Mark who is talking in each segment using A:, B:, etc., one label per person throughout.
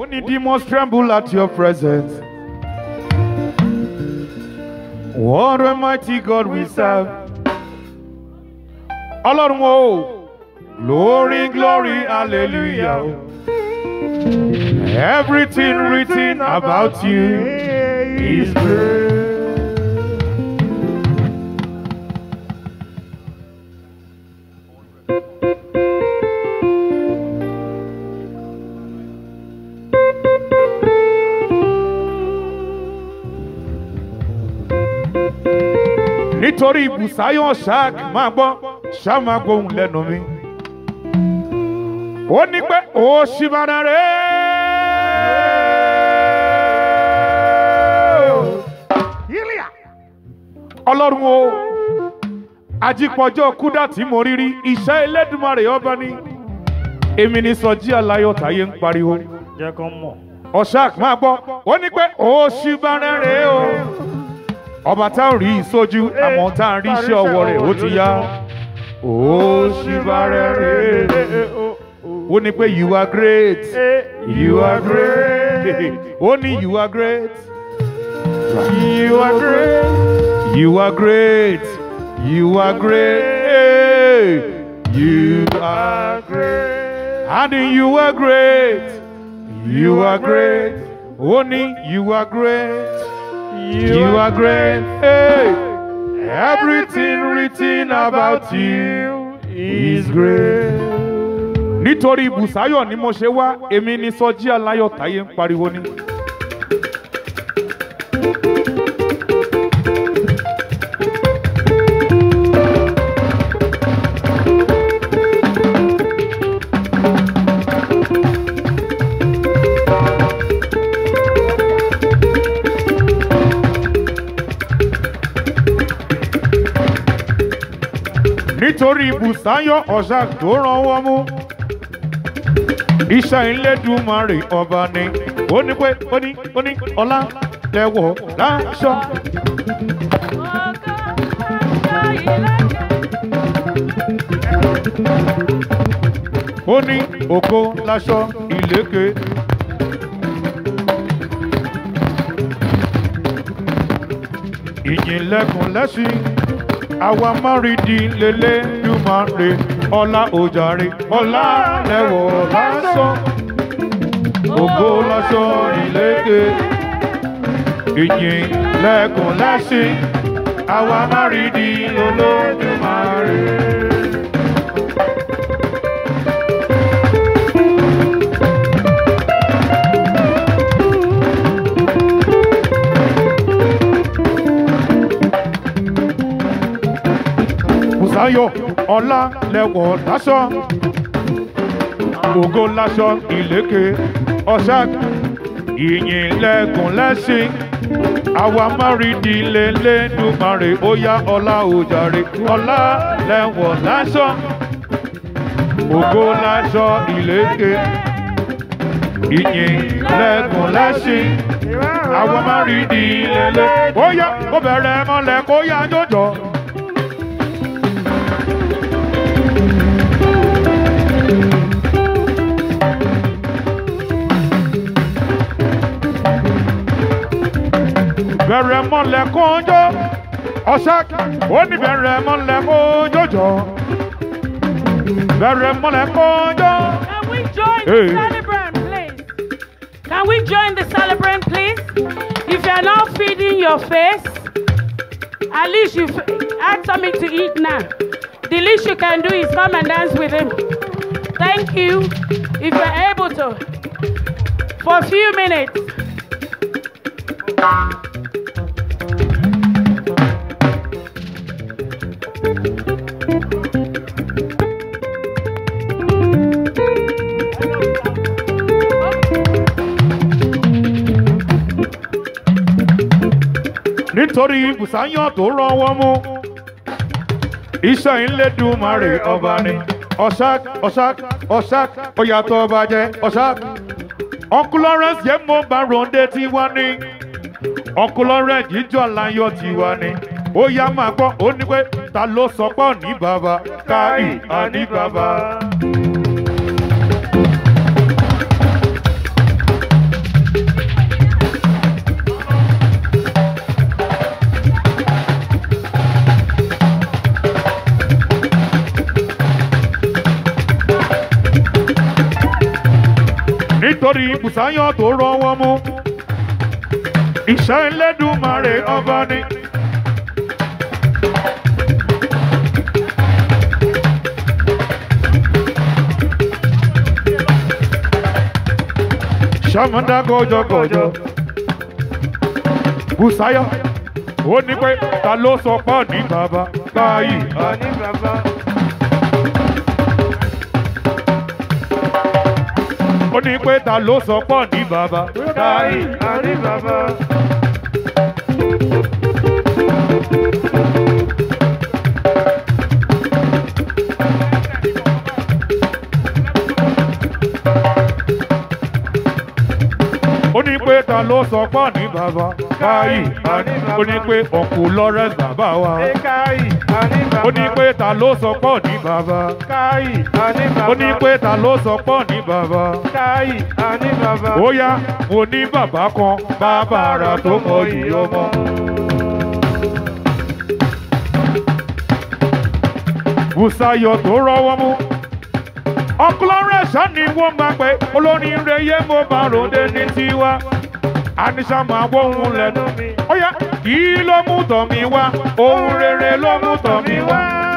A: Only demons tremble at your presence. What a mighty God we serve. Ọlọ́run o, glory, glory, hallelujah. Everything written about you is great. nítorí ibùsáyọ̀ ṣáàk máa gbọ́ ṣá máa gbóhùn lẹ́nu mi. ó ní pé ó ṣì máa rẹ̀ ọlọ́run o ajípọ̀jọ́ kúdà tí mo rí rí iṣẹ́ Elédùmarè ọba ni èmi ní sọjí aláyọ̀ táyé ń pariwo
B: jẹ́ kó mọ̀.
A: ọ̀ṣáàk máa gbọ́ ó ní pé ó ṣì máa rẹ̀ o ọba tá ò rí ìsojú àmọ́ tá à ń rí iṣẹ́ ọwọ́ rẹ̀ ó ti yá ó ṣì bá rẹ̀ rẹ̀ ó ní pé you are great you are great ó ní you are great you are great you are great you are great you are great and you are great you are great ó ní you are great. You are great. Hey. Everything written about you is great. Nítorí Bùsáyọ̀ ni mo ṣe wá, èmi ni Sọjí Aláyọ̀ Táyé ń pariwo ní. nítorí Bùsáyọ̀ ọ̀sà tó ràn wọ́n mú. Iṣẹ́ Elédùmarè ọba ni ó ní pé ó ní ó ní ọlá lẹ́wọ̀ láṣọ. Ó ní ògo láṣọ ìlékè. Ìjìnlẹ̀kùn lẹ́sìn àwa márìndì lélẹ́dùmarè ọlá òjàre ọlá lẹ́wọ̀ lásán ògo lásán ìlékè ìyìn lẹ́kùn lẹ́sìn àwa márìndì lélẹ́dùmarè. Bùsáyọ̀ ọlá lẹ́wọ̀ láṣọ ògo láṣọ ìlékè ọ̀ṣà ìyìn lẹ́gùn lẹ́sìn àwa márìndì lélẹ́dùmarè ó yá ọlá òjàre ọlá lẹ́wọ̀ láṣọ ògo láṣọ ìlékè ìyìn lẹ́gùn lẹ́sìn àwa márìndì lélẹ́ ó yá kó bẹ̀rẹ̀ mọ́lẹ̀ kó yá jọjọ. bẹ̀rẹ̀ mọ́lẹ̀ kójó ọ̀sák ó ní bẹ̀rẹ̀ mọ́lẹ̀ kójó bẹ̀rẹ̀ mọ́lẹ̀ kójó.
C: Can we join
A: Hey.
C: the celebrant, please? Can we join the celebrant, please? If you are not feeding your face, at least you had something to eat now. The least you can do is come and dance with him. Thank you. If you're able to, for a few minutes.
A: nítorí Bùsáyọ̀ tó rán wọ́n mú iṣẹ́ Elédùmarè ọba ni ọ̀sák ọ̀sák ọ̀sák ọ̀yàtọ̀ ọba jẹ́ ọ̀sák Uncle Lawrence yẹn mo bá ronde tí wá ní Uncle Lawrence jíjọ láyọ̀ tí wá ní ó yá máa gbọ́ ó ní pé ta ló sọ pọ̀ ní bàbá káì àní bàbá. nítorí Bùsáyọ̀ tó rọ wọn mú iṣẹ́ Ẹlẹ́dùmarè ọba ni. sàmúdà gọjọgọjọ Bùsáyọ̀ ó ní pé ta ló sọ pọ́ ní bàbá báyìí.
B: Ọ̀ní bàbá.
A: ó ní pé ta ló sọ pọ́ ní bàbá
B: Báyìí, ọ̀ní bàbá.
A: ó ní pé ta ló sọ pọ́ ní bàbá báyìí. ó ní pé ọ̀kú Lawrence bàbá wa.
B: Ẹ káyì, ọ̀ní bàbá.
A: ó ní pé ta ló sọ pọ́ ní bàbá.
B: káyì, ọ̀ní bàbá.
A: ó ní pé ta ló sọ pọ́ ní bàbá.
B: káyì, ọ̀ní bàbá.
A: ó yá mo ní bàbá kan bàbá ara tó mọ iyì ọmọ. Bùsáyọ̀ tó rọ́wọ́ mú. ọkùnrin ṣá ni wọ́n máa pẹ́ olórin rẹ̀ yé mo bá ròde ní tiwa. àníṣà máa wọ́hun lẹ́nu mi. ó yá kí ló mú tọ̀ mí wá ohun rere ló mú tọ̀ mí wá.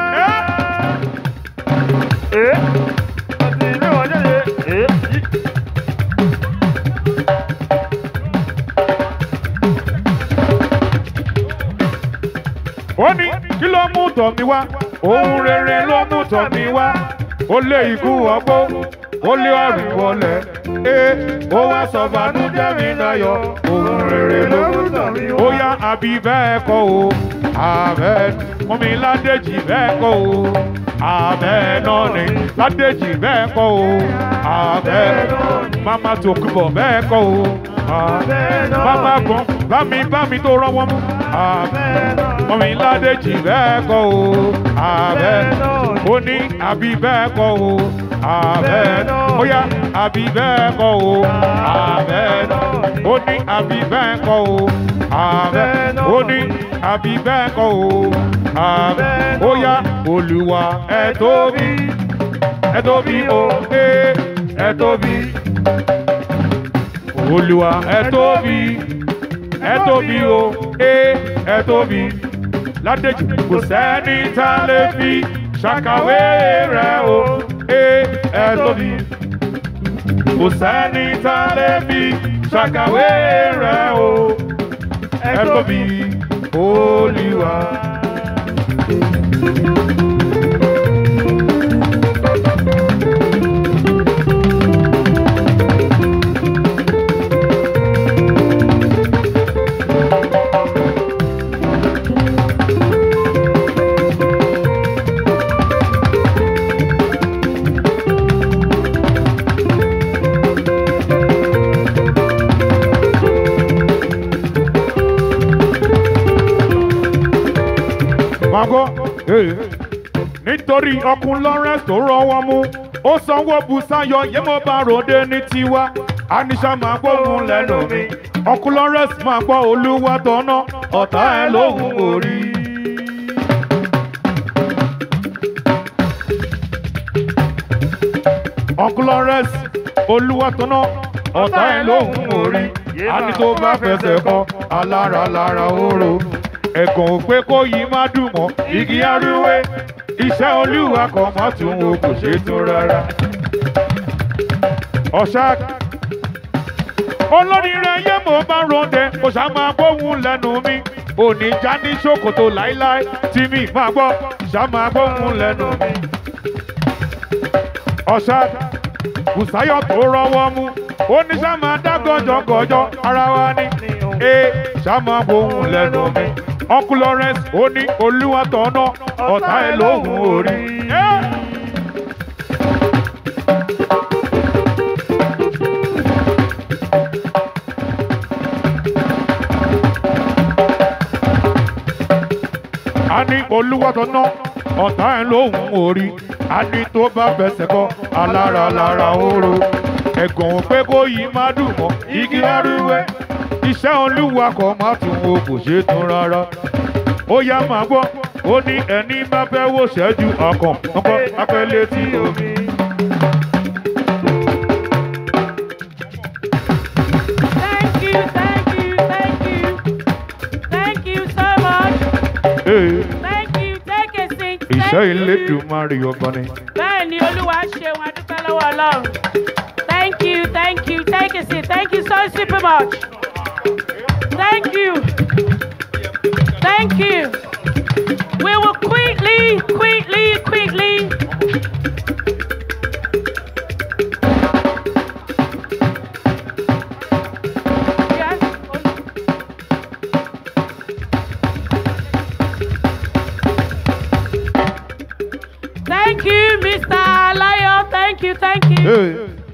B: Ẹ́ ọtí ilé wọn jáde. Ẹ́ yí.
A: ó ní kí ló mú tọ̀ mí wá ohun rere ló mú tọ̀ mí wá ó lé ikú ọgbó ó lé ọ̀rìn wọlé ee ó wá sọ bànújẹ́ mi dayọ̀ ohun rere ló mú tọ̀ mí wá. ó yá àbí bẹ́ẹ̀ kọ́ o àbẹ́ mọ́mi ládèjì bẹ́ẹ̀ kọ́ o àbẹ́ náà ni ládèjì bẹ́ẹ̀ kọ́ o àbẹ́ mama tòkùbọ̀ bẹ́ẹ̀ kọ́ o àbẹ́ mama gan bámi bámi tó rọ́wọ́ mú àbẹ́ mọ́mi ládèjì bẹ́ẹ̀ kọ́ o àbẹ́ ó ní àbí bẹ́ẹ̀ kọ́ o àbẹ́ ó yá àbí bẹ́ẹ̀ kọ́ o àbẹ́ ó ní àbí bẹ́ẹ̀ kọ́ o àbẹ́ ó ní àbí bẹ́ẹ̀ kọ́ o àbẹ́ ó yá olúwa ẹ tóbi ẹ tóbi o ee ẹ tóbi olúwa ẹ tóbi ẹ tóbi o ee ẹ tóbi ládèjì kò sẹ́ni tá a lè fi ṣàkàwé rẹ̀ o ee ẹ tóbi kò sẹ́ni tá a lè fi ṣàkàwé rẹ̀ o ẹ tóbi olúwa. Mago, nítorí ọkùn Lawrence tó rọwọ́ mú ó sanwó Bùsáyọ̀ yẹ́mọ́ bá ròde ní tiwa anisha máa gbóhùn lẹ́nu mi ọkùn Lawrence máa gbọ́ olúwa tọ́nà ọ̀tá ẹ̀ lóhùn orí. ọkùn Lawrence olúwa tọ́nà ọ̀tá ẹ̀ lóhùn orí àní tó bá fẹsẹ̀ kọ alára lára oró ẹ̀gàn ò pé kó yí má dùn mọ́ igi arúwé iṣẹ́ olúwa kan má tún wo kò ṣe tún rárá. ọ̀ṣà olóríire yé mo bá ronde kò ṣá máa gbóhùn lẹ́nu mi òní já ní ṣòkòtò láíláí tí mi máa gbọ́ ṣá máa gbóhùn lẹ́nu mi. ọ̀ṣà Bùsáyọ̀ tó rọwọ́ mú ó ní ṣá máa dá gọ́jọ́gọ́jọ́ ara wa ní ee ṣá máa gbóhùn lẹ́nu mi uncle Lawrence ó ní olúwa tọ̀nà ọ̀tá ẹ̀ lóhùn orí. a ní olúwa tọ̀nà ọ̀tá ẹ̀ lóhùn orí a ní tó bá fẹsẹ̀ kọ alára lára oró ẹ̀gàn ò pé kó yí má dùn mọ́ igi arúwẹ́ iṣẹ́ olúwa kò má tún wo kò ṣe tún rárá ó yá máa gbọ́ ó ní ẹni bá fẹ́ wò ṣẹ́jú ọkàn ọkàn apẹ́lẹ́ tí omi. Ee,
C: Thank you. Take a seat.
A: iṣẹ́
C: Thank
A: ilé
C: you.
A: dùn máa rí ọgbọ́n ni.
C: bẹ́ẹ̀ ni olúwa ṣeun adúpẹ́ lọ́wọ́ ọlọ́run thank you thank you take a seat thank you so super much thank you thank you we will quickly quickly quickly. Yes. Thank you, Mr. Alayo. Thank you, thank you.
A: Ee,